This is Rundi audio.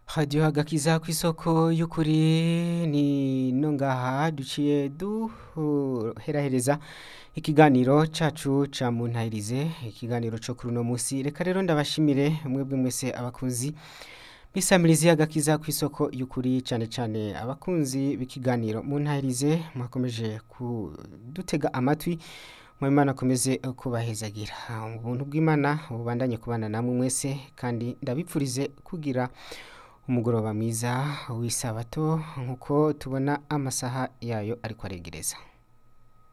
radiyo agakiza ku isoko y'ukuri ni no ngaha duciye duherahereza ikiganiro cacu ca muntahirize ikiganiro co kuri uno musi reka rero ndabashimire mwebwe mwese abakunzi bisamirizi agakiza ku isoko y'ukuri cane cane abakunzi b'ikiganiro muntahirize mwakomeje kudutega amatwi Mwimana akomeze kubahezagira ubuntu bw'Imana bubandanye kubana namwe mwese kandi ndabipfurize kugira umugoroba mwiza w'isabato nkuko tubona amasaha yayo ariko aregereza